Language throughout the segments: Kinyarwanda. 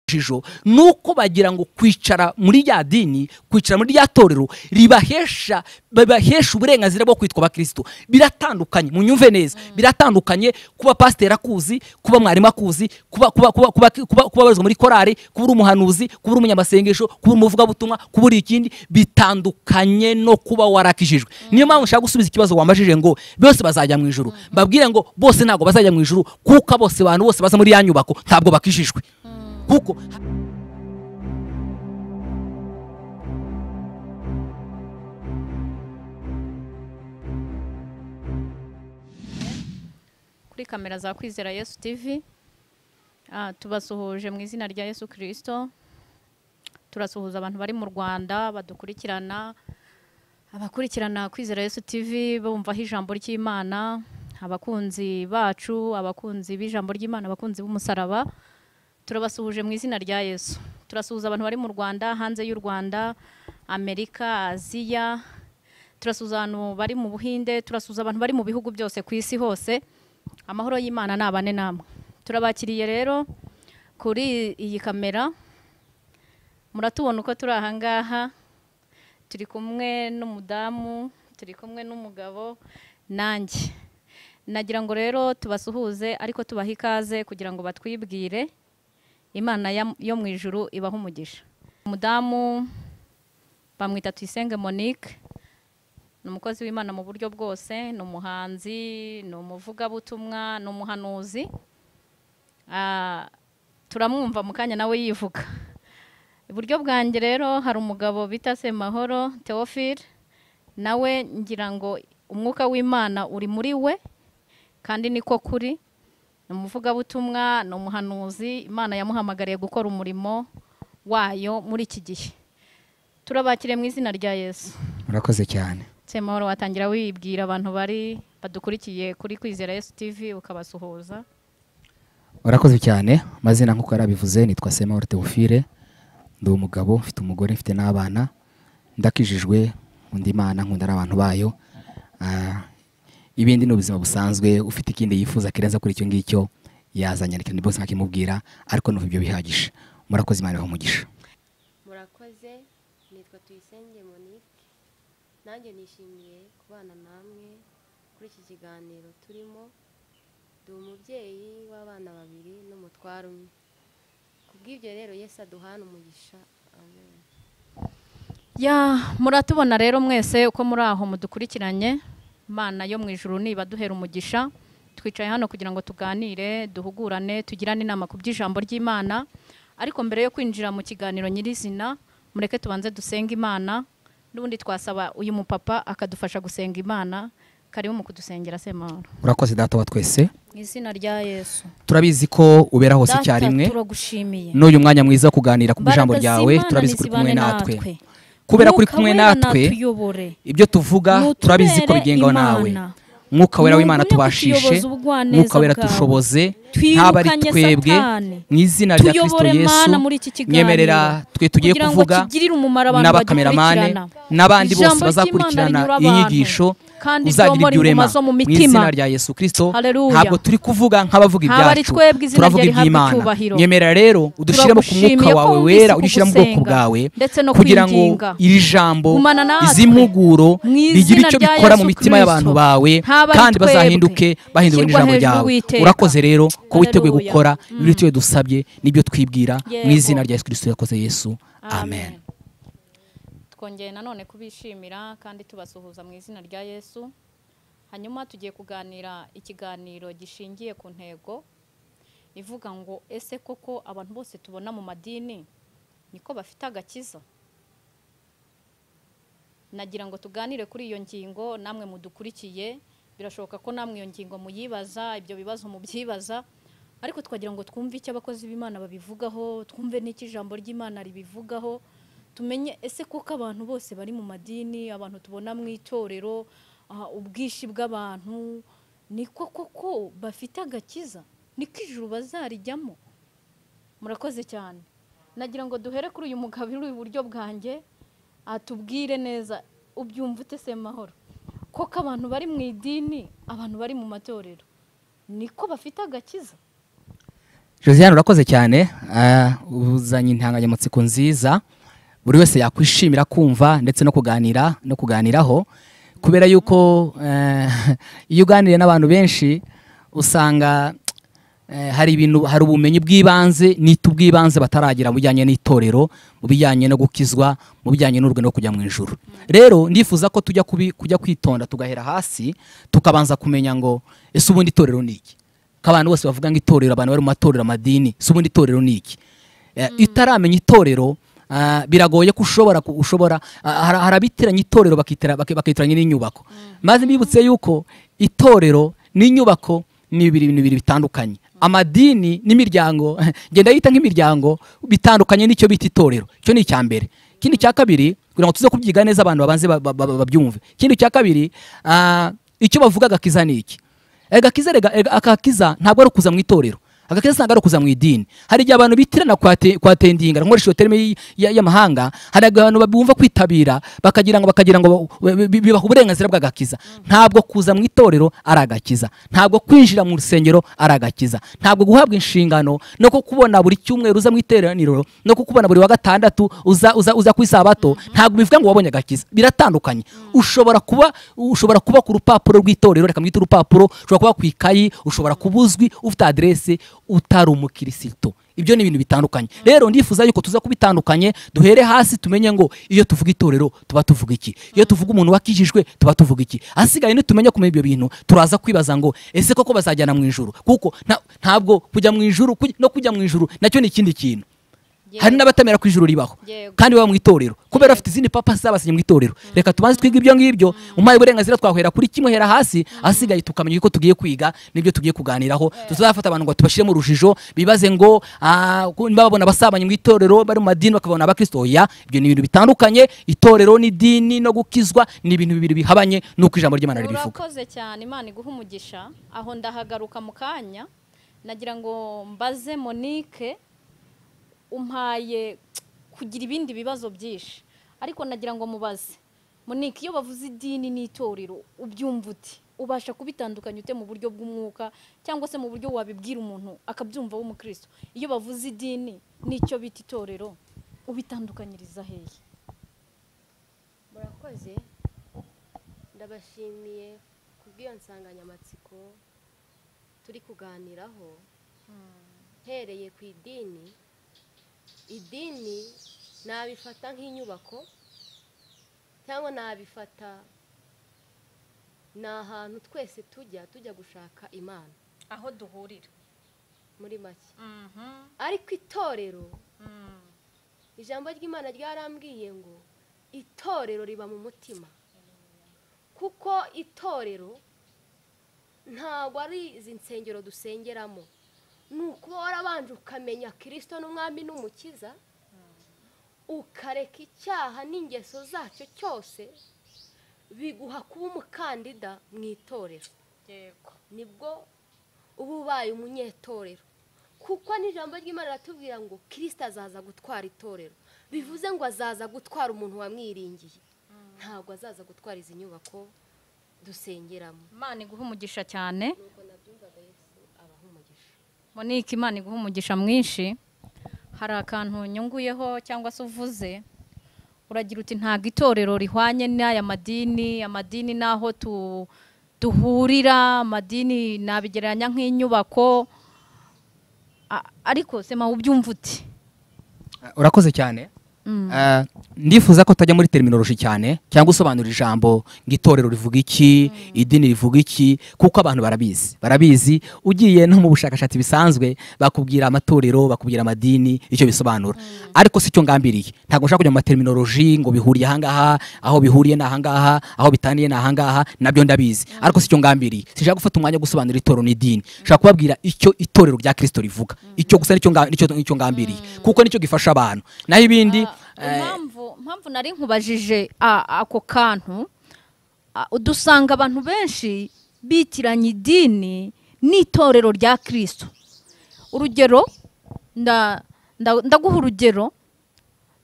ijisho nuko bagira ngo kwicara muri rya dini kwicara muri rya torero ribahesha babahesha uburenganzira bwo kwitwa abakristo biratandukanye munyumve neza biratandukanye kuba pasiteri akuzi kuba mwarimu akuzi kuba kuba kuba kuba kuba kuba abarizwa muri korari kuba uri umuhanuzi kuba uri umunyamasengesho kuba umuvugabutumwa kuba uri ikindi bitandukanye no kuba warakijijwe niyo mpamvu nshaka gusubiza ikibazo wambajije ngo bose bazajya mu ijuru mbabwire ngo bose ntabwo bazajya mu ijuru kuko bose abantu bose baza muri ya nyubako ntabwo bakijijwe kuko kuri kamera za kwizera yesu tv Ah, tubasuhuje mu izina rya yesu kirisito turasuhuza abantu bari mu rwanda badukurikirana abakurikirana kwizera yesu tv bumvaho ijambo ry'imana abakunzi bacu abakunzi b'ijambo ry'imana abakunzi b'umusaraba turabasuhuje mu izina rya yesu turasuhuza abantu bari mu rwanda hanze y'u rwanda amerika aziya turasuhuza abantu bari mu buhinde turasuhuza abantu bari mu bihugu byose ku isi hose amahoro y'imana ni abane namwe turabakiriye rero kuri iyi kamera muratubona uko turi aha ngaha turi kumwe n'umudamu turi kumwe n'umugabo nanjye nagira ngo rero tubasuhuze ariko tubahe ikaze kugira ngo batwibwire imana ya- yo mu ijuru ibahe umugisha umudamu bamwita tuyisenge monique ni umukozi w'imana mu buryo bwose ni umuhanzi ni umuvugabutumwa ni umuhanuzi Ah, turamwumva mu kanya nawe yivuga iburyo bwanjye rero hari umugabo bita semahoro theophile nawe ngira ngo umwuka w'imana uri muri we kandi niko kuri ni umuvugabutumwa ni umuhanuzi imana yamuhamagariye gukora umurimo wayo muri iki gihe turabakire mu izina rya yesu murakoze cyane semahoro watangira wibwira abantu bari badukurikiye kuri kwizera yesu tv ukabasuhuza murakoze cyane amazina nk'uko yarabivuze nitwa semahoro teofile ndi umugabo mfite umugore mfite n'abana ndakijijwe undi imana nkunda n'abantu bayo Ah, ibindi ni ubuzima busanzwe ufite ikindi yifuza kirenza kuri icyo ngicyo yazanyandikira ni bose nkakimubwira ariko numva ibyo bihagije murakoze imana ibahe umugisha murakoze nitwa tuyisenge monique nanjye nishimiye kubana namwe kuri iki kiganiro turimo ndi umubyeyi w'abana babiri n'umutware umwe ku bw'ibyo rero yesu aduhana umugisha amen ya muratubona rero mwese uko muri aho mudukurikiranye imana yo mu ijuru niba duhera umugisha twicaye hano kugira ngo tuganire duhugurane tugirane inama ku by'ijambo ry'imana ariko mbere yo kwinjira mu kiganiro nyirizina mureke tubanze dusenge imana n'ubundi twasaba uyu mupapa akadufasha gusenga imana karibu mu kudusengera semahoro murakoze data wa twese mu izina rya yesu turabizi ko ubera hose icyarimwe turagushimiye n'uyu mwanya mwiza wo kuganira ku ijambo Imbaraga ryawe z'Imana turabizi ko uri kumwe nizibane natwe kubera ko uri Mwuka kumwe wera natwe natuyobore. ibyo tuvuga Nutubere turabizi ko bigengaho nawe Imana. mwuka wera w'imana Ntugumye tubashishe kutuyoboza ubugwaneza mwuka wera bwawe. tushoboze Twirukanye ntaba ari twebwe Satani. mu izina rya kristo Tuyobore yesu Mana muri iki kiganiro. nyemerera twe tugiye Kugira ngo kuvuga kigirire umumaro abantu n'abakameramane bagikurikirana. n'abandi Ijambo bose bazakurikirana ry'Imana rinyura iyi abantu. nyigisho Kandi uzagira ryomora ibyo urema inguma zo mu mu mitima. izina rya yesu kristo Haleluya. ntabwo turi kuvuga nk'abavuga Haba ari ibyacu twebwe izina turavuga ryawe rihabwe iby'imana icyubahiro. nyemerera rero udushyiremo ku Turagushimiye mwuka ko wawe wumvise wera udushyiramo ubwoko kugusenga, bwawe ndetse no kugira ngo kwinginga. iri jambo Gumana natwe. izi mpuguro Mu izina rigire icyo rya bikora Yesu mu mitima y'abantu Kristo. bawe Haba ari kandi twebwe. bazahinduke bahinduwe Shyirwa n'ijambo hejuru ryawe w'iteka. urakoze rero ko witeguye Haleluya. gukora ibyo tujye dusabye n'ibyo twibwira mu Yego. izina rya yesu kristo yakoze yesu amen twongeye nanone kubishimira kandi tubasuhuza mu izina rya yesu hanyuma tugiye kuganira ikiganiro gishingiye ku ntego ivuga ngo ese koko abantu bose tubona mu madini niko bafite agakiza nagira ngo tuganire kuri iyo ngingo namwe mudukurikiye birashoboka ko namwe iyo ngingo muyibaza ibyo bibazo mubyibaza ariko twagira ngo twumve icyo abakozi b'imana babivugaho twumve n'icyo ijambo ry'imana ribivugaho tumenye ese koko abantu bose bari mu madini abantu tubona mu itorero ah, ubwinshi bw'abantu niko koko bafite agakiza niko ijuru bazarijyamo murakoze cyane nagira ngo duhere kuri uyu mugabo uri iburyo bwanjye atubwire neza ubyumva ute se mahoro koko abantu bari mu idini abantu bari mu matorero niko bafite agakiza josiane urakoze cyane ah, uzanye intanganyamutsiko nziza buri wese yakwishimira kumva ndetse no kuganira no kuganiraho kubera yuko eh, iyo uganiriye n'abantu benshi usanga eh, hari ibintu hari ubumenyi bw'ibanze nita ubw'ibanze bataragira mu bijyanye n'itorero mu bijyanye no gukizwa mu bijyanye n'urwe no kujya mu ijuru rero ndifuza ko tujya kubi- kujya kwitonda tugahera hasi tukabanza kumenya ngo ese ubundi itorero ni iki ko abantu bose bavuga ngo itorero abantu bari mu matorero amadini si ubundi itorero ni iki Eh, utaramenya itorero ah, biragoye ko ushobora ku- ushobora ah, hari hari abitiranya itorero bakitira- baki- bakitiranya n'inyubako maze mbibutse yuko itorero n'inyubako ni ibiri bintu bibiri bitandukanye amadini n'imiryango ngenda yita nk'imiryango bitandukanye n'icyo bita itorero icyo ni icya mbere ikindi cya kabiri kugira ngo tuze kubyiga neza abantu babanze ba- ba- ba- babyumve ikindi cya kabiri ah, icyo bavuga agakiza ni iki agakiza rega- ega- agakiza ntabwo ari ukuza mu itorero agakiza ntabwo ari ukuza mu idini hari igihe abantu bitirana kwate- kwatendinga nkoresha iyo terime y'i- ya- y'amahanga hari igihe abantu bumva kwitabira bakagira ngo bakagira ngo ba- bi- bi- bibaha uburenganzira bw'agakiza ntabwo kuza mu itorero ari agakiza ntabwo kwinjira mu rusengero ari agakiza ntabwo guhabwa inshingano no ko kubona buri cyumweru uza mu iteraniro no ko kubona buri wa gatandatu uza uza uza ku isabato ntabwo bivuga ngo wabonye agakiza biratandukanye ushobora kuba ushobora kuba ku rupapuro rw'itorero reka mwite urupapuro ushobora kuba ku ikayi ushobora kuba uzwi ufite aderese utari umukirisito ibyo ni ibintu bitandukanye rero ndifuza yuko tuza kubitandukanye duhere hasi tumenye ngo iyo tuvuga itorero tuba tuvuga iki iyo tuvuga umuntu wakijijwe tuba tuvuga iki ahasigaye nitumenye kumenya ibyo bintu turaza kwibaza ngo ese koko bazajyana mu ijuru kuko nta- ntabwo kujya mu ijuru kuj- no kujya mu ijuru nacyo ni ikindi kintu hari n'abatemera ko ijuru ribaho Yego. kandi baba mu itorero kubera bafite izindi papa z'abasenyi mu itorero reka tubanze twige ibyo ngibyo umpaye uburenganzira twahera kuri kimwe hera hasi ahasigaye tukamenya uko tugiye kwiga n'ibyo tugiye kuganiraho tutazafata abantu ngo tubashyire mu rujijo bibaze ngo ah, ko niba babona abasabanye mu itorero bari mu madini bakabona abakristo oya ibyo ni ibintu bitandukanye itorero n'idini no gukizwa ni ibintu bibiri bihabanye n'uko ijambo ry'imana ribivuga urakoze cyane imana iguha umugisha aho ndahagaruka mu kanya nagira ngo mbaze monique umpaye kugira ibindi bibazo byinshi ariko nagira ngo mubaze monique iyo bavuze idini n'itorero ubyumva uti ubasha kubitandukanya ute mu buryo bw'umwuka cyangwa se mu buryo wabibwira umuntu akabyumva w'umukristo iyo bavuze idini n'icyo bita itorero ubitandukanyiriza hehe murakoze ndabashimiye kubw'iyo nsanganyamatsiko turi kuganiraho hereye ku idini idini nabifata nk'inyubako cyangwa nabifata ni ahantu twese tujya tujya gushaka imana aho duhurira muri make ariko itorero ijambo ry'imana ryarambwiye ngo itorero riba mu mutima kuko itorero ntabwo ari izi nsengero dusengeramo ni ukuba warabanje ukamenya kirisito n'umwami n'umukiza ukareka icyaha n'ingeso zacyo cyose biguha kuba umukandida mu itorero yego nibwo uba ubaye umunyetorero kuko n'ijambo ry'imana riratubwira ngo kirisita azaza gutwara itorero bivuze ngo azaza gutwara umuntu wamwiringiye ntabwo azaza gutwara izi nyubako dusengeramo imana iguha umugisha cyane nuko nabyumvaga yesu abaha umugisha monique imana iguha umugisha mwinshi hari akantu nyunguyeho cyangwa se uvuze uragira uti ntabwo itorero rihwanye n'aya madini amadini n'aho tu- duhurira amadini nabigereranya nk'inyubako A- ariko sema ubyumva uti urakoze cyane Eh, ndifuza ko utajya muri terminoloji cyane cyangwa usobanura ijambo ngo itorero rivuga iki idini rivuga iki kuko abantu barabizi barabizi ugiye no mu bushakashatsi bisanzwe bakubwira amatorero bakubwira amadini icyo bisobanura ariko si cyo ngambiriye ntabwo nshaka kujya mu materminoloji ngo bihuriye ahangaha aho bihuriye ni ahangaha aho bitaniye ni ahangaha nabyo ndabizi ariko si cyo ngambiriye sinshaka gufata umwanya wo gusobanura itorero n'idini nshaka kubabwira icyo itorero rya kirisito rivuga icyo gusa nicyo nga- nicyo- nicyo ngambiriye kuko nicyo gifasha abantu naho ibindi eh, impamvu impamvu nari nkubajije a- ako kantu a- dusanga abantu benshi bitiranya idini n'itorero rya kirisito urugero nda- nda- ndaguha urugero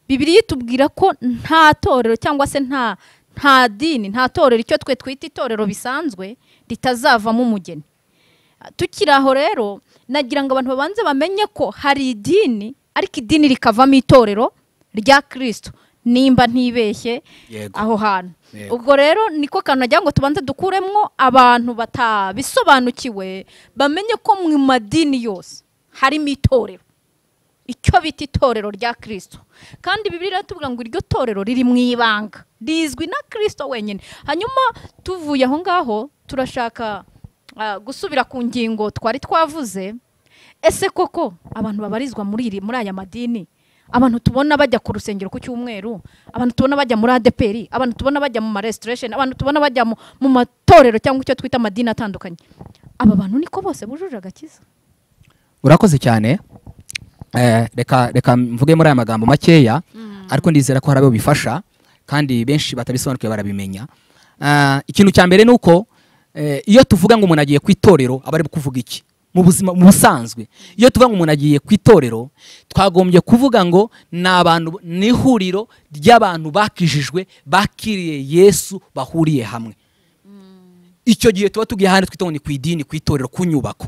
bibiriya itubwira ko nta torero cyangwa se nta nta dini nta torero icyo twe twita itorero bisanzwe ritazavamo umugeni tukiri aho rero nagira ngo abantu babanze bamenye ko hari idini ariko idini rikavamo itorero rya kirisito nimba ntibeshye Yego. aho hantu Yego. ubwo rero niko kantu nagira ngo tubanze dukuremo abantu batabisobanukiwe bamenye ko mu madini yose harimo itorero icyo bita itorero rya kirisito kandi bibiri tuvuga ngo iryo torero riri mu ibanga rizwi na kirisito wenyine hanyuma tuvuye aho ngaho turashaka ah, gusubira ku ngingo twari twavuze ese koko abantu babarizwa muri iri muri aya madini abantu tubona bajya ku rusengero ku cyumweru abantu tubona bajya muri adeperi abantu tubona bajya mu maresitoresheni abantu tubona bajya mu mu matorero cyangwa icyo twita amadini atandukanye aba bantu niko bose bujuje agakiza urakoze cyane Eh, reka reka mvuge muri aya magambo makeya ariko ndizera ko hari abo bifasha kandi benshi batabisobanukiwe barabimenya Ah, ikintu cya mbere ni uko eh, iyo tuvuga ngo umuntu agiye ku itorero aba ari kuvuga iki mu buzima mu busanzwe iyo tuvuga ngo umuntu agiye ku itorero twagombye kuvuga ngo ni abantu ni ihuriro ry'abantu bakijijwe bakiriye yesu bahuriye hamwe icyo gihe tuba tugiye ahandi twita ngo ni ku idini ku itorero ku nyubako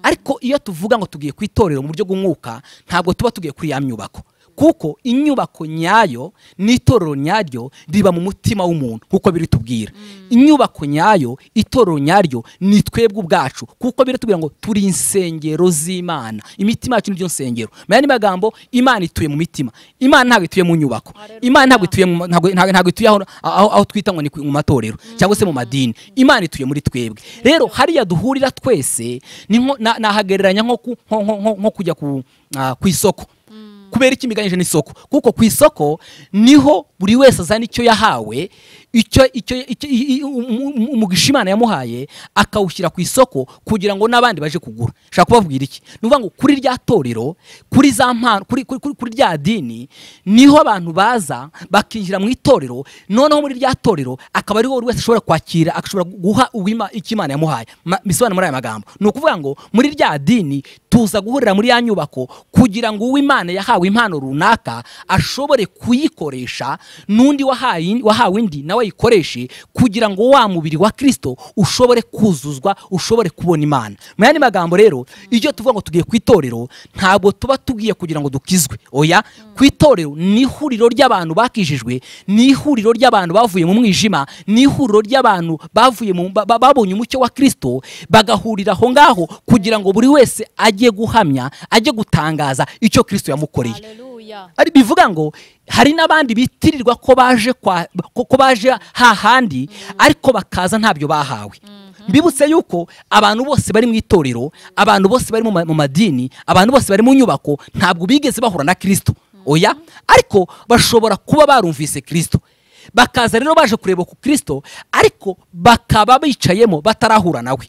ariko iyo tuvuga ngo tugiye ku itorero mu buryo bw'umwuka ntabwo tuba tugiye kuri ya nyubako kuko inyubako nyayo n'itorero nyaryo riba mu mutima w'umuntu kuko biri tubwira inyubako nyayo itorero nyaryo ni twebwe ubwacu kuko biri tubwira ngo turi insengero z'imana imitima yacu n'iryo nsengero mu yandi magambo imana ituye mu mitima imana ntabwo ituye mu nyubako imana ntabwo ituye mu- ntabwo- ntabwo ntabwo ituye aho- aho aho twita ngo ni ku- mu matorero cyangwa se mu madini imana ituye muri twebwe rero hariya duhurira twese ni nko- na- nahagereranya nko ku- nko- nko- nko- nko kujya ku ah, ku isoko kubera iki imiganyije n'isoko kuko ku isoko niho buri wese azana icyo yahawe icyo icyo icyo- i- i- umu- umu- umugisha imana yamuhaye akawushyira ku isoko kugira ngo n'abandi baje kugura nshaka kubabwira iki ni ukuvuga ngo kuri rya torero kuri za mpano kuri kuri- kuri kuri rya dini niho abantu baza bakinjira mu itorero noneho muri rya torero akaba ariho buri wese ashobora kwakira ashobora guha uwima- icyo imana yamuhaye Ma- bisobanura muri aya magambo ni ukuvuga ngo muri rya dini tuza guhurira muri ya nyubako kugira ngo uw'imana yahawe impano runaka ashobore kuyikoresha n'undi wahaye- wahawe indi nawe ayikoreshe kugira ngo wa mubiri wa kirisito ushobore kuzuzwa ushobore kubona imana mu yandi magambo rero iyo tuvuga ngo tugiye ku itorero ntabwo tuba tugiye kugira ngo dukizwe oya ku itorero ni ihuriro ry'abantu bakijijwe ni ihuriro ry'abantu bavuye mu mwijima ni ihuriro ry'abantu bavuye mu ba- ba- babonye umucyo wa kirisito bagahurira aho ngaho kugira ngo buri wese ajye guhamya ajye gutangaza icyo kirisito yamukoreye Haleluya. ari bivuga ngo hari n'abandi bitirirwa ko baje kwa- ko ko baje hahandi ariko bakaza ntabyo bahawe mbibutse yuko abantu bose bari mu itorero abantu bose bari mu ma- mu madini abantu bose bari mu nyubako ntabwo bigeze bahura na kirisito oya ariko bashobora kuba barumvise kirisito bakaza rero baje kureba ku kirisito ariko bakaba bicayemo batarahura nawe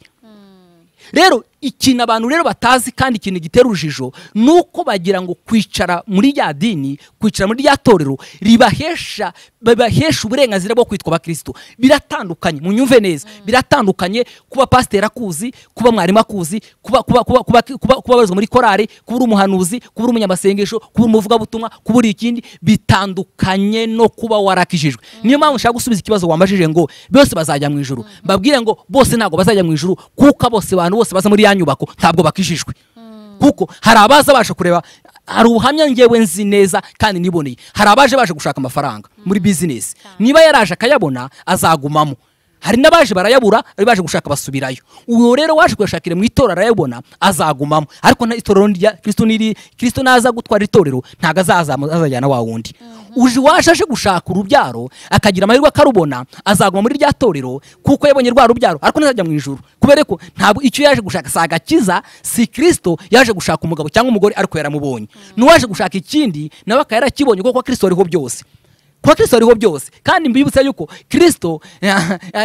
rero ikintu abantu rero batazi kandi ikintu gitera urujijo ni uko bagira ngo kwicara muri rya dini kwicara muri rya torero ribahesha babahesha uburenganzira bwo kwitwa abakristo biratandukanye munyumve neza biratandukanye kuba pasiteri akuzi kuba mwarimu akuzi kuba kuba kuba kuba kuba kuba abarizwa muri korari kuba uri umuhanuzi kuba uri umunyamasengesho kuba umuvugabutumwa kuba uri ikindi bitandukanye no kuba warakijijwe niyo mpamvu nshaka gusubiza ikibazo wambajije ngo bose bazajya mu ijuru mbabwire ngo bose ntabwo bazajya mu ijuru kuko bose abantu bose baza muri ya nyubako ntabwo bakijijwe kuko hari abaza baje kureba hari ubuhamya ngewe nzi neza kandi niboneye hari abaje baje gushaka amafaranga muri bizinesi niba yaraje akayabona azagumamo hari n'abaje barayabura ari baje gushaka basubirayo uwo rero waje kuyashakira mu itorero arayabona azagumamo ariko nta itorero rya kirisito niri kirisito naza gutwara itorero ntabwo azazamu- azajyana wa wundi uje waje aje gushaka urubyaro akagira amahirwe akarubona azaguma muri rya torero kuko yabonye rwa rubyaro ariko ntazajya mu ijuru kubera ko ntabwo icyo yaje gushaka si agakiza si kirisito yaje gushaka umugabo cyangwa umugore ariko yaramubonye n'uwaje gushaka ikindi nawe akaba yarakibonye kuko kwa kirisito ariho byose kuba kirisito ariho byose kandi mbibutsa yuko kirisito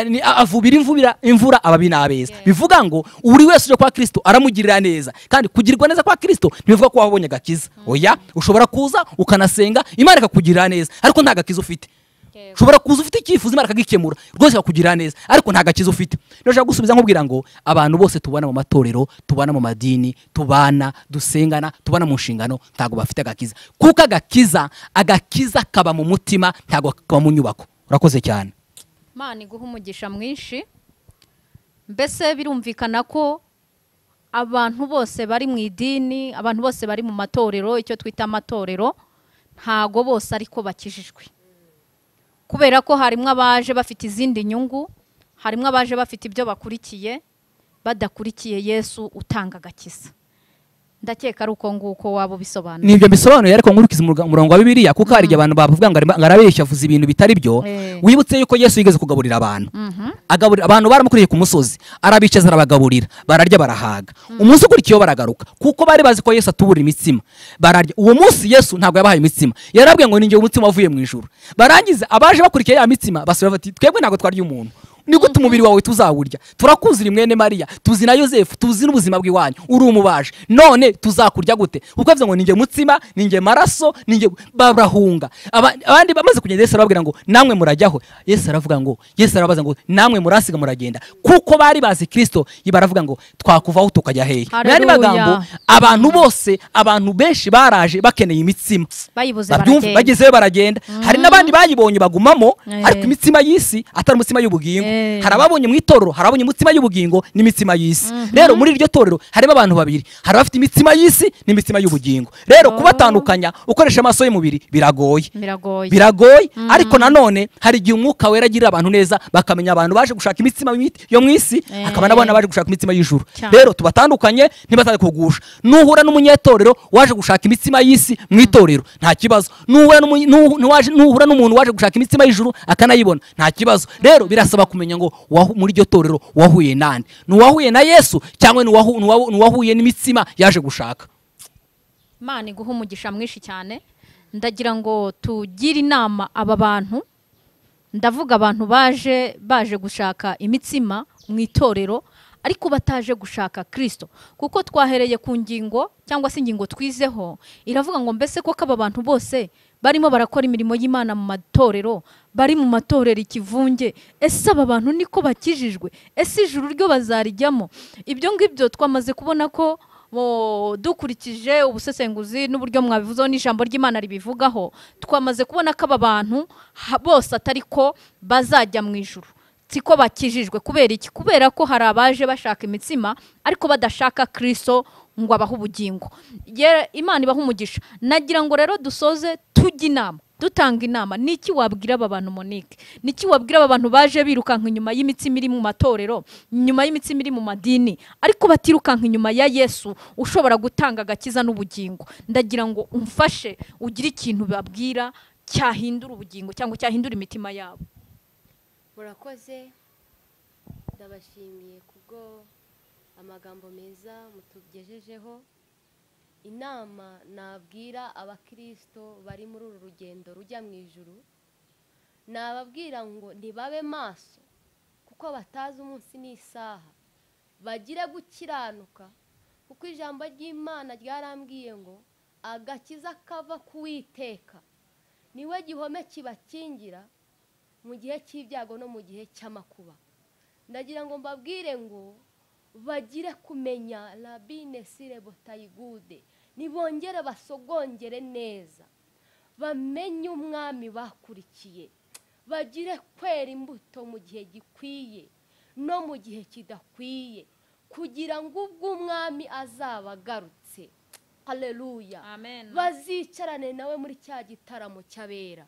ni- avubira imvubira imvura ababi n'abeza bivuga ngo buri wese uje kwa kirisito aramugirira neza kandi kugirwa neza kwa kirisito ntibivuga ko wabonye agakiza oya ushobora kuza ukanasenga imana ikakugirira neza ariko nta gakiza ufite ushobora kuza ufite icyifuzo imana akagikemura rwose bakugirira neza ariko nta gakiza ufite ndashaka gusubiza nkubwira ngo abantu bose tubana mu matorero tubana mu madini tubana dusengana tubana mu nshingano ntabwo bafite agakiza kuko agakiza agakiza kaba mu mutima ntabwo kaba mu nyubako urakoze cyane imana iguha umugisha mwinshi mbese birumvikana ko abantu bose bari mu idini abantu bose bari mu matorero icyo twita amatorero ntago bose ariko bakijijwe kubera ko harimo abaje bafite izindi nyungu harimo abaje bafite ibyo bakurikiye badakurikiye yesu utanga agakiza ndakeka ari uko nguko waba ubisobanura nibyo mbisobanuye ariko nkurikiza umurga- umurongo wa bibiliya kuko hari igihe abantu bavuga ngo arimo- ngo arabeshya avuze ibintu bitari byo Eh. wibutse yuko yesu yigeze kugaburira abantu Mhm. agaburira abantu baramukuriye ku musozi arabicaza arabagaburira bararya barahaga umunsi ukurikiyeho baragaruka kuko bari bazi ko yesu atubura imitsima bararya uwo munsi yesu ntabwo yabahaye imitsima yarabwiye ngo ninjye umutsima wavuye mu ijuru barangiza abaje bakurikiye ya mitsima basubira bati twebwe ntabwo twarya umuntu ni gute umubiri wawe tuzawurya turakuzura mwene mariya tuzi na yosefu tuzi n'ubuzima bw'iwanyu uri umubaje none tuzakurya gute kuko bivuze ngo ninjye mutsima ninjye maraso ninjye barahunga Aba- abandi bamaze kugenda yesu arababwira ngo namwe murajyaho yesu aravuga ngo yesu arabaza ngo namwe murasiga muragenda kuko bari bazi kirisito baravuga ngo twakuvaho tukajya hehe mu yandi Haleluya. magambo abantu bose abantu benshi baraje bakeneye imitsima bayibuze babyumva baragenda bagezeyo baragenda hari n'abandi bayibonye bagumamo Eh. ariko imitsima y'isi atari umutsima y'ubugingo Eh. hari ababonye mu itorero hari abonye umutsima y'ubugingo n'imitsima y'isi rero muri iryo torero harimo abantu babiri hari abafite imitsima y'isi n'imitsima y'ubugingo Oh. rero kubatandukanya ukoresha amaso y'umubiri biragoye biragoye biragoye ariko nanone hari igihe umwuka wera agirira abantu neza bakamenya abantu baje gushaka imitsima y'imi- yo mu isi Eh. hakaba n'abana baje gushaka imitsima y'ijuru Cyane. rero tubatandukanye ntibazabe kugusha nuhura n'umunyetorero waje gushaka imitsima y'isi mu itorero nta kibazo nuhura n'umu- nuhu- nuwaje- nuhura n'umuntu waje gushaka imitsima y'ijuru akanayibona nta kibazo rero birasaba kumenya ngo wahu- muri iryo torero wahuye nande nuwahuye na yesu cyangwa nuwahu- nuwahu- nuwahuye n'imitsima yaje gushaka imana iguha umugisha mwinshi cyane ndagira ngo tugire inama aba bantu ndavuga abantu baje baje gushaka imitsima mu itorero ariko bataje gushaka kirisito kuko twahereye ku ngingo cyangwa se ingingo twizeho iravuga ngo mbese koko aba bantu bose barimo barakora imirimo y'imana mu matorero bari mu matorero ikivunge ese aba bantu niko bakijijwe ese ijuru ryo bazarijyamo ibyo ngibyo twamaze kubona ko mu- dukurikije ubusesenguzi n'uburyo mwabivuzeho n'ijambo ry'imana ribivugaho twamaze kubona ko aba bantu ha- bose atari ko bazajya mu ijuru siko bakijijwe kubera iki kubera ko hari abaje bashaka imitsima ariko badashaka kristo ngo abahe ubugingo Ye- imana ibaha umugisha nagira ngo rero dusoze tujya inama dutanga inama ni iki wabwira aba bantu monique ni iki wabwira aba bantu baje birukanka inyuma y'imitsima iri mu matorero inyuma y'imitsima iri mu madini ariko batirukanka inyuma ya yesu ushobora gutanga agakiza n'ubugingo ndagira ngo umfashe ugire ikintu babwira cyahindura ubugingo cyangwa cyahindura imitima yabo murakoze ndabashimiye kubwo amagambo meza mutugejejeho inama nabwira abakirisito bari muri uru rugendo rujya mu ijuru nababwira ngo ntibabe maso kuko batazi umunsi n'isaha bagire gukiranuka kuko ijambo ry'imana ryarambwiye ngo agakiza kava kuwiteka niwe gihome kibakingira mu gihe cy'ibyago no mu gihe cy'amakuba ndagira ngo mbabwire ngo bagire kumenya rabine sire botayigude nibongere basogongere neza bamenye umwami bakurikiye bagire kwera imbuto mu gihe gikwiye no mu gihe kidakwiye kugira ngo ubwo umwami azaba agarutse haleluya amen bazicarane nawe muri cya gitaramo cy'abera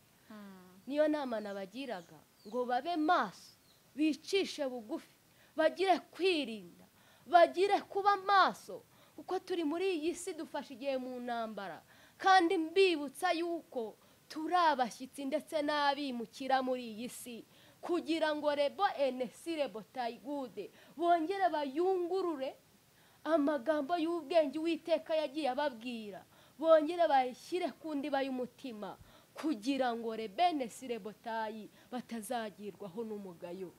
niyo nama nabagiraga ngo babe maso bicishe bugufi bagire kwirinda bagire kuba maso kuko turi muri iyi si dufashe igihe mu ntambara kandi mbibutsa yuko turi abashyitsi ndetse n'abimukira muri iyi si kugira ngo rebo enesire botayigude bongere bayungurure amagambo y'ubwenge uwiteka yagiye ababwira bongere bayishyire ku ndiba y'umutima kugira ngo rebene sirebotayi batazagirwaho n'umugayo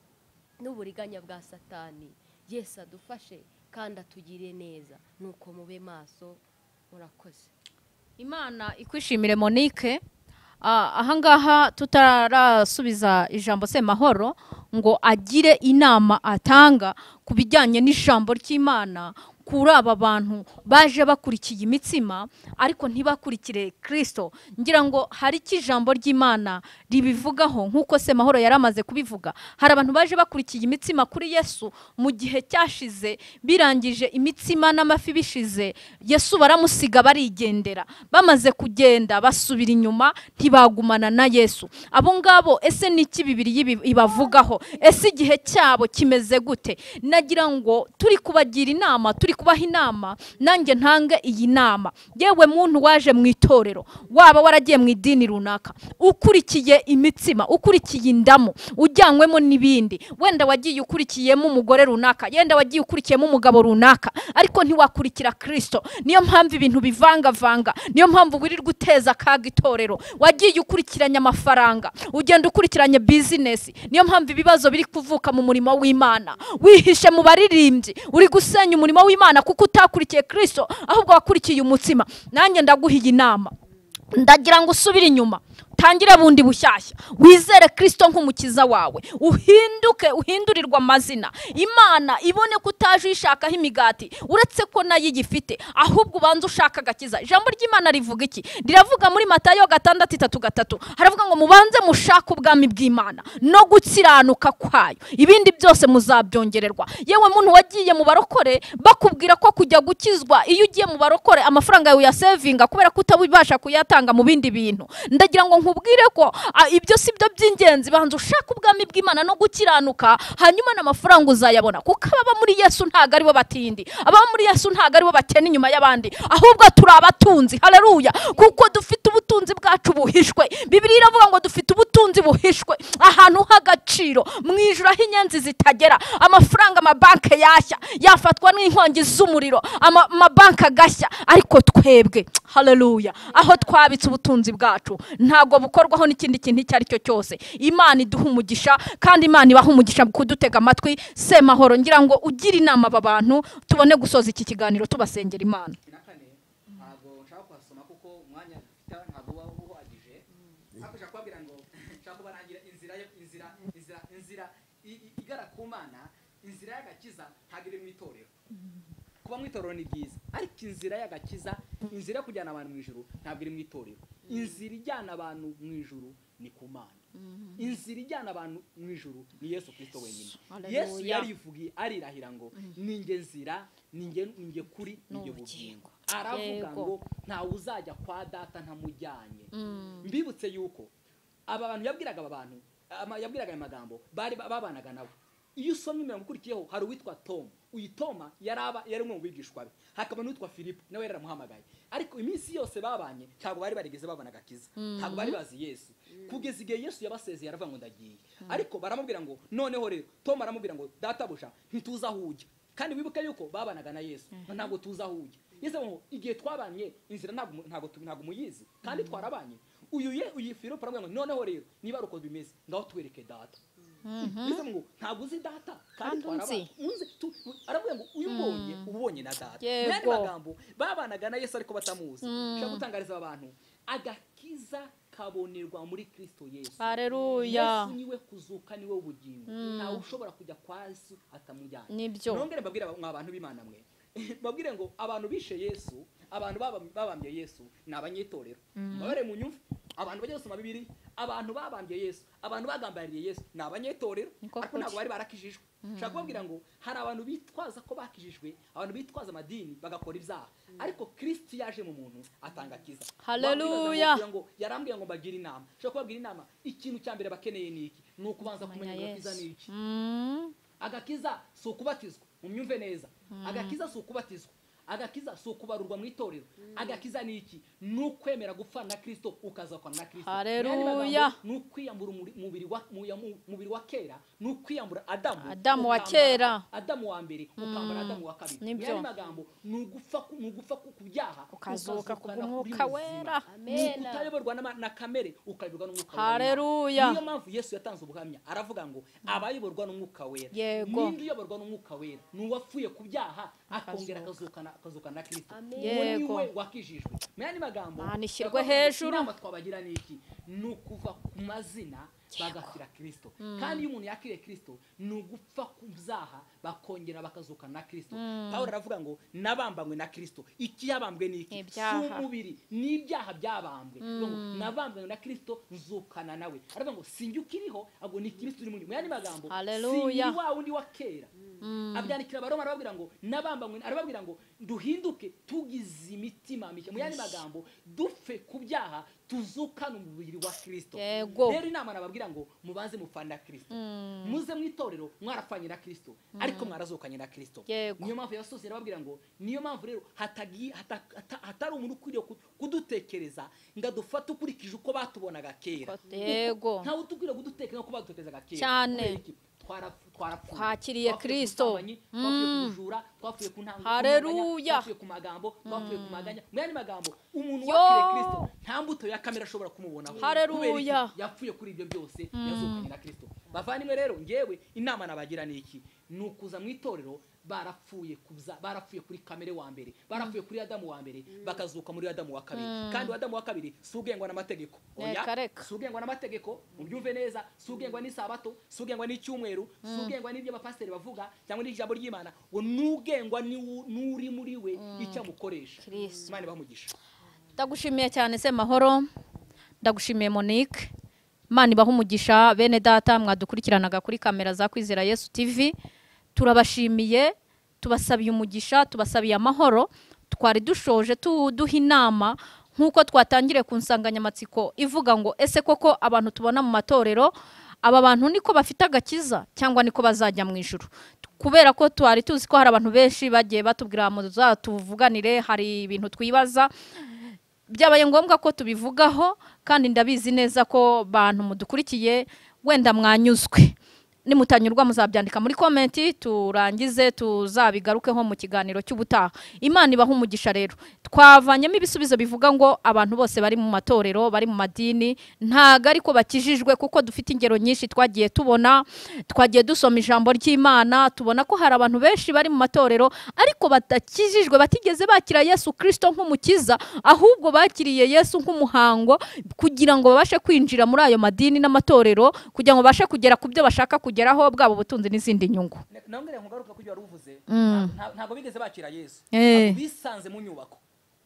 n'uburiganya bwa satani yesu adufashe kandi atugire neza nuko mube maso murakoze imana ikwishimire monique Ah, ahangaha tutarasubiza ijambo semahoro ngo agire inama atanga ku bijyanye n'ijambo ry'imana kuri aba bantu baje bakurikiye imitsima ariko ntibakurikire kirisito ngira ngo hari icyo ijambo ry'imana ribivugaho nk'uko se mahoro yari amaze kubivuga hari abantu baje bakurikiye imitsima kuri yesu mu gihe cyashize birangije imitsima n'amafi bishize yesu baramusiga barigendera bamaze kugenda basubira inyuma ntibagumana na yesu abo ngabo ese ni iki bibiri y'ibi- ibavugaho ese igihe cyabo kimeze gute nagira ngo turi kubagira inama turi kubaha inama nanjye ntange iyi nama yewe muntu waje mu itorero waba waragiye mu idini runaka ukurikiye imitsima ukurikiye indamu ujyanywemo n'ibindi wenda wagiye ukurikiyemo umugore runaka yenda wagiye ukurikiyemo umugabo runaka ariko ntiwakurikira kirisito niyo mpamvu ibintu bivangavanga niyo mpamvu wirirwa uteza akaga itorero wagiye ukurikiranya amafaranga ugenda ukurikiranya bizinesi niyo mpamvu ibibazo biri kuvuka mu murimo w'imana wihishe mu baririmbyi uri gusenya umurimo w'imana kuko utakurikiye kirisito ahubwo wakurikiye umutsima nanjye ndaguha iyi nama ndagira ngo usubire inyuma utangire bundi bushyashya wizere kirisito nk'umukiza wawe uhinduke uhindurirwe amazina imana ibone ko utaje uyishakaho imigati uretse ko nayo igifite ahubwo ubanza ushaka agakiza ijambo ry'imana rivuga iki riravuga muri matayo gatandatu itatu gatatu haravuga ngo mubanze mushake ubwami bw'imana no gukiranuka kwayo ibindi byose muzabyongererwa yewe muntu wagiye mu barokore bakubwira ko kujya gukizwa iyo ugiye mu barokore amafaranga yawe uyasevinga kubera ko utabasha kuyatanga mu bindi bintu ndagira ngo nkubwire ko ah, ibyo si byo by'ingenzi banza ushaka ubwami bw'imana no gukiranuka hanyuma n'amafaranga uzayabona kuko ababa muri yesu ntabwo aribo batindi ababa muri yesu ntabwo aribo bakena inyuma y'abandi ahubwo turi abatunzi hareruya kuko dufite ubutunzi bwacu buhishwe bibiri iravuga ngo dufite ubutunzi buhishwe ahantu h'agaciro mu ijuru aho inyenzi zitagera amafaranga amabanki yashya yafatwa n'inkongi z'umuriro ama- amabanki agashya ariko twebwe hareruya aho twabitse ubutunzi bwacu ntabwo bukorwaho n'ikindi kintu icyo ari cyo cyose imana iduha umugisha kandi imana ibaha umugisha mu kudutega amatwi semahoro ngira ngo ugire inama aba bantu tubone gusoza iki kiganiro tubasengera imana ntabwo nshaka kuhasoma kuko umwanya dufite ntabwo uba uhagije ariko nshaka kubabwira ngo nshaka kubarangira inzira yo inzira inzira inzira i- i- igana ku mana inzira y'agakiza ntabwo iri mu itorero kuba mu itorero ni byiza ariko inzira y'agakiza inzira yo kujyana abantu mu ijuru ntabwo iri mu itorero inzira ijyana abantu mu ijuru ni ku mana inzira ijyana abantu mu ijuru ni yesu kirisito wenyine Haleluya. yesu yarivugiye arirahira ngo ninjye nzira ninjye ninjye kuri ninjye bugingo aravuga Yego. ngo ntawe uzajya kwa data ntamujyanye mbibutse yuko aba bantu yabwiraga aba bantu ama- yabwiraga aya magambo bari ba- babanaga nabo iyo usomye imirongo ukurikiyeho hari uwitwa tom uyu toma yari aba- yari umwe mu bigishwa be hakaba n'uwitwa filipo nawe yari yaramuhamagaye ariko iminsi yose babanye ntabwo bari barigeze babona agakiza ntabwo bari bazi yesu kugeza igihe yesu yabasezeye aravuga ngo ndagiye ariko baramubwira ngo noneho rero tom aramubwira ngo databuja ntituzi aho ujya kandi wibuke yuko babanaga na yesu ntabwo tuzi aho ujya yesu aravuga ngo igihe twabanye inzira ntabwo mu- ntabwo tu- ntabwo muyizi kandi twarabanye uyu ye uyu filipo aramubwira ngo noneho rero niba ari uko bimeze ngaho tuwereke data yesu aravuga ngo ntabwo uzi data kandi Kandi unzi. twarabanye unzi tu- tu- aramubwira ngo uyu mbonye uba ubonye na data Yego. n'andi magambo babanaga na yesu ariko batamuzi nshaka gutangariza aba bantu agakiza kabonerwa muri kirisito yesu hareruya yesu niwe kuzuka niwe ubugingo ntawe ushobora kujya kwa yesu atamujyanye nibyo nongere mbabwire aba- mwa bantu b'imana mwe mbabwire ngo abantu bishe yesu abantu babam- babambye yesu ni abanyitorero mbabare mu nyumva abantu bajya basoma bibiri abantu babambye yesu abantu bagambariye yesu ni abanyetorero Niko ariko kuri. ntabwo bari barakijijwe nshaka kubabwira ngo hari abantu bitwaza ko bakijijwe abantu bitwaza amadini bagakora ibyaha ariko kristo iyo aje mu muntu atanga akiza Haleluya. Wakwibazamo ngo yarambwiye ngo mbagire inama nshaka kubabwira inama ikintu cya mbere bakeneye ni iki ni ukubanza kumenya Kumenya ngo agakiza Yesu. ni iki Mm. agakiza si ukubatizwa mumyumve neza agakiza si ukubatizwa agakiza si ukubarurwa mu itorero agakiza ni iki ni ukwemera gupfana na kirisito ukazakwana na kirisito Haleluya. Mu yandi magambo, ni ukwiyambura umuri- umubiri wa- mu- ya- mu- mubiri wa kera ni ukwiyambura adamu Adamu wa ukambara- kera. adamu wa mbere ukambara adamu wa kabiri Nibyo. Mu yandi magambo ni ugupfa ku- ni ugupfa ku ku byaha ukazuka ku ukazukana kuri mwuka muzima. wera Ni Amen. kutayoborwa n'ama- na kamere ukayoborwa n'umwuka wera. Haleluya. niyo mpamvu yesu yatanze ubuhamya aravuga ngo abayoborwa n'umwuka wera Yego. ninde uyoborwa n'umwuka wera ni uwapfuye ku byaha akongera akazukana akazukana na kirisito Amen. uwo ni Yego. we wakijijwe mu yandi magambo Aha nishyirwe ndavuga ngo hejuru. inama twabagira ni iki ni ukuva ku mazina bagakira kirisito kandi iyo umuntu yakiriye kirisito ni ugupfa ku byaha bakongera bakazukana na kirisito pawulo aravuga ngo nabambanywe na kirisito ikiyabambwe ni iki Ibyaha. Si umubiri ni ibyaha byabambwe Aravuga ngo, nabambanywe na kirisito nzukana nawe aravuga ngo sinjye ukiriho ahubwo ni kirisito uri muri mu yandi magambo Haleluya. sinjye wa wundi wa kera abyandikira abaroma arababwira ngo nabambanywe arababwira ngo duhinduke tugize imitima mishya mu yandi magambo dupfe ku byaha tuzukane umubiri wa kirisito Yego. rero inama nababwira ngo mubanze mufana kirisito muze mu itorero mwarapfanye na kirisito ariko mwarazukanye na kirisito Yego. niyo mpamvu yasozi arababwira ngo niyo mpamvu rero hatagi- hata- hata- hatari umuntu ukwiriye ku- kudutekereza ngo adufate ukurikije uko batubonaga kera Ko- yego. Kuko ntawe udukwiriye kudutekereza uko badutekerezaga kera Cyane. Kubera iki? Twarapfu- twarapfuye Twakiriye Twapfuye ku Kristo. busambanyi, twapfuye ku bujura twapfuye ku ntango Haleluya. twapfuye ku magambo twapfuye ku maganya mu yandi magambo umuntu Yo. wakiriye kristo nta mbuto ya kamere ashobora kumubonaho Haleluya. Kubera iki? yapfuye kuri ibyo byose yazukanye na kirisito bavandimwe rero ngewe inama nabagira ni iki ni ukuza mu itorero barapfuye kubza barapfuye kuri kamere wa mbere barapfuye kuri adamu wa mbere bakazuka muri adamu wa kabiri kandi adamu wa kabiri si ugengwa n'amategeko Oya, Reka, reka. si ugengwa n'amategeko mubyumve neza si ugengwa n'isabato si ugengwa n'icyumweru si ugengwa n'ibyo abapasiteri bavuga cyangwa n'ijambo ry'imana ngo n'ugengwa niwu- n'uri muri we icyo amukoresha Kristo. imana ibamugisha ndagushimiye cyane se mahoro ndagushimiye monique imana ibaha umugisha bene data mwadukurikiranaga kuri kamera za kwizera yesu tv turabashimiye tubasabiye umugisha tubasabiye amahoro twari dushoje tuduha inama nk'uko twatangiriye ku nsanganyamatsiko ivuga ngo ese koko abantu tubona mu matorero aba bantu niko bafite agakiza cyangwa niko bazajya mu ijuru kubera ko twari tuzi ko hari abantu benshi bagiye batubwira muzatuvuganire hari ibintu twibaza byabaye ngombwa ko tubivugaho kandi ndabizi neza ko bantu mudukurikiye wenda mwanyuzwe nimutanyurwa muzabyandika muri komenti turangize tuzabigarukeho mu kiganiro cy'ubutaha imana ibaha umugisha rero twavanyemo ibisubizo bivuga ngo abantu bose bari mu matorero bari mu madini ntago ariko bakijijwe kuko dufite ingero nyinshi twagiye tubona twagiye dusoma ijambo ry'imana tubona ko hari abantu benshi bari mu matorero ariko batakijijwe batigeze bakira yesu kirisito nk'umukiza ahubwo bakiriye yesu nk'umuhango kugira ngo babashe kwinjira muri ayo madini n'amatorero kugira ngo babashe kugera ku byo bashaka kugeraho bwaba ubutunzi n'izindi nyungu Ne- nongere nkugaruka kuri ibyo wari uvuze Mm. nta- ntabwo bigeze bakira yesu Eh. ntabwo bisanze mu nyubako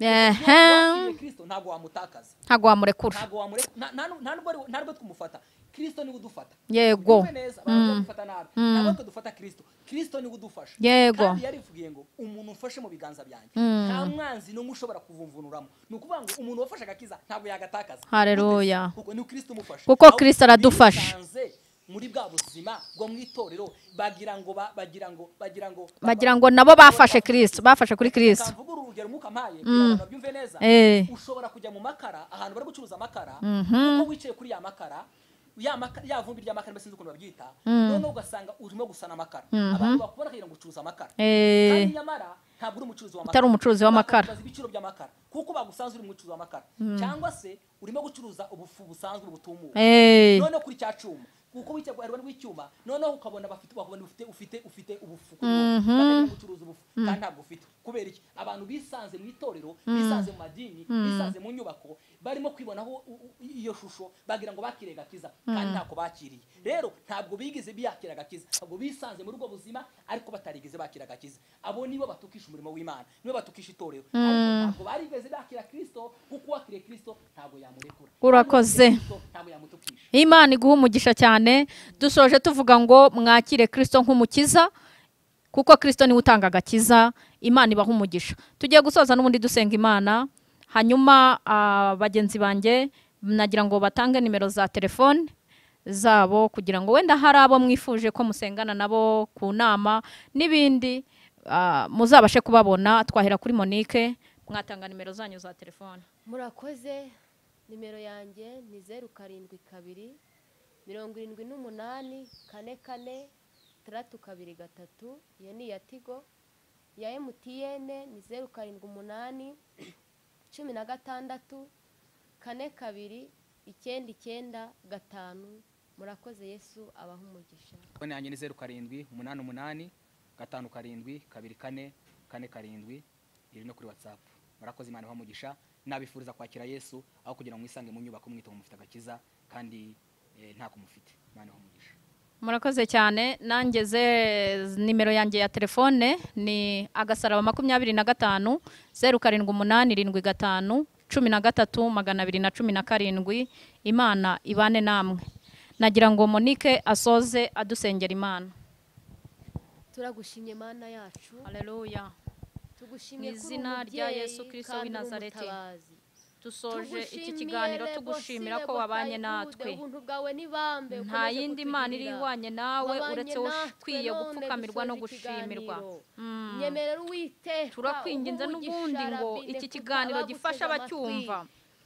Ehe. wakiriye kristo ntabwo wamutakaza ntabwo wamurekura ntabwo wamureka nta- nta nubwo- nta nubwo ari- nta nubwo twumufata kristo niwe udufata Yego. Tumve neza abantu badufata nabi ntabwo tudufata kristo kristo niwe udufasha Yego. kandi yarivugiye ngo umuntu ufashe mu biganza byanjye nta mwanzi n'umwe ushobora kuvumvunuramo ni ukuvuga ngo umuntu wafashe agakiza ntabwo yagatakaza Haleluya. Gute? kuko ni kristo umufasha Kuko Ahubwo Kristo aradufasha. bisanze muri bwa buzima bwo mu itorero bagira ngo ba- bagira ngo bagira ngo bagira ngo nabo bafashe kirisito bafashe kuri kirisito kamvuguru urugero mwuka mpaye kugira ngo babyumve neza Eh. ushobora kujya mu makara ahantu bari gucuruza amakara kuko wicaye kuri ya makara ya maka- ya vumbi ry'amakara mbese sinzi ukuntu babyita noneho ugasanga urimo gusana amakara abantu bakubona kugira ngo ucuruza amakara Eh. kandi nyamara ntabwo uri umucuruzi w'amakara Utari umucuruzi w'amakara. Bakubaza ibiciro by'amakara kuko bagusanze uri umucuruzi w'amakara cyangwa se urimo gucuruza ubufu busanzwe butumuwe Eh. noneho kuri cya cyuma kuko wicyaguharwa n'icyuma noneho ukabona bafite bakabona ufite ufite ufite ubufu kuri wowe. Bakajya gucuruza ubufu kandi ntabwo ufite kubera iki abantu bisanze mu itorero bisanze mu madini bisanze mu nyubako barimo kwibonaho u- u- iyo shusho bagira ngo bakire gakiza kandi ntako bakiriye rero ntabwo bigeze biyakira gakiza ntabwo bisanze muri ubwo buzima ariko batarigeze bakira gakiza abo nibo batukisha umurimo w'imana nibo batukisha itorero ariko ntabwo barigeze bakira kristo kuko uwakiriye kristo ntabwo yamurekura Urakoze. Kristo ntabwo yamutukisha imana iguha umugisha cyane dusoje tuvuga ngo mwakire kirisito nk'umukiza kuko kirisito niwe utanga agakiza imana ibaha umugisha tugiye gusoza n'ubundi dusenga imana hanyuma ah, bagenzi banjye nagira ngo batange nimero za telefone zabo kugira ngo wenda hari abo mwifuje ko musengana nabo ku nama n'ibindi ah, muzabashe kubabona twahera kuri monique mwatanga nimero zanyu za telefone murakoze nimero yanjye ni zeru karindwi kabiri mirongo irindwi n'umunani kane kane taratu kabiri gatatu iyo ni iya tigo iya emutiyene ni zeru karindwi umunani cumi na gatandatu kane kabiri icyenda icyenda gatanu murakoze yesu abaha umugisha telefone yanjye ni zeru karindwi umunani umunani gatanu karindwi kabiri kane kane karindwi iri no kuri watsapu murakoze imana ibaha umugisha nabifuriza kwakira yesu aho kugira ngo mwisange mu nyubako mwita ngo mufite agakiza kandi ntabwo mufite imana umugisha murakoze cyane nangeze nimero yanjye ya telefone ni agasaraba makumyabiri na gatanu zeru karindwi umunani irindwi gatanu cumi na gatatu magana abiri na cumi na karindwi imana ibane namwe nagira ngo monike asoze adusengera imana turagushimye mana yacu hareruya tugushimye Mu ko uri izina rya umubyeyi Yesu Kristo kandi w'i uri Nazareti. umutabazi. dusoje iki Tugushimiye kiganiro rwose, tugushimira ko Lebo wabanye Tayifude, natwe ubuntu bwawe ni bambe nta ukomeje yindi mana iri kutugirira. ihwanye nawe Wabanye uretse natwe ukwiye none gupfukamirwa no dusoje gushimirwa ikiganiro. Mm. nyemerera uwiteka turakwinginze uguha n'ubundi umugisha, ngo Rabbi, iki kuko kiganiro abaguteze gifasha amatwi. abacyumva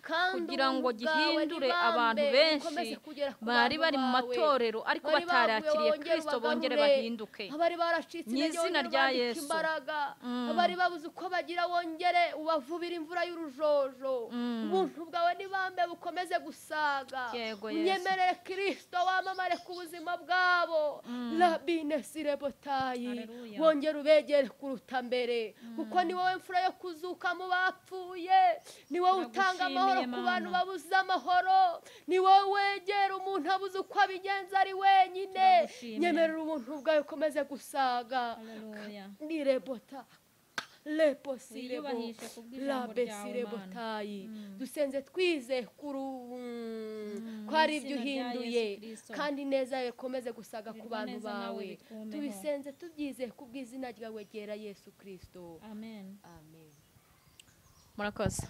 Kandi kugira ngo ubuntu bwawe gihindure ni abantu bambe, benshi ukomeze kugera ku bari bantu bari mu bawe. matorero ariko Bari baguye, batarakiriye bongere kirisito bongere ubagarure. bahinduke abari baracitse Mu intege, izina wongere rya ubandike Yesu. imbaraga Mm. abari babuze uko bagira wongere ubavubire imvura y'urujojo Mm. ubuntu bwawe n'ibambe bukomeze gusaga Yego, Yesu. unyemerere kirisito wamamare ku buzima bwabo rabinesi rebotayi Haleluya. wongere ubegere kuruta mbere kuko ni wowe mfura yo kuzuka mu bapfuye ni wowe utanga amahoro ku Turagushimiye, bantu Mana. babuze amahoro ni wowe wegera umuntu abuze uko abigenza ari wenyine Turagushimiye. nyemerera ubuntu bwawe ukomeze gusaga ni rebota leposirebo Wiyubahishe kubw'ijambo ryawe, labesirebotayi dusenze twize kuri ubu ko ari ibyo izina rya uhinduye Yesu Kristo. kandi neza yawe ikomeze gusaga ku Birwa bantu neza nawe bawe bitwumeho. tubisenze tubyize ku bw'izina ryawe ryera yesu kirisito amen amen murakoze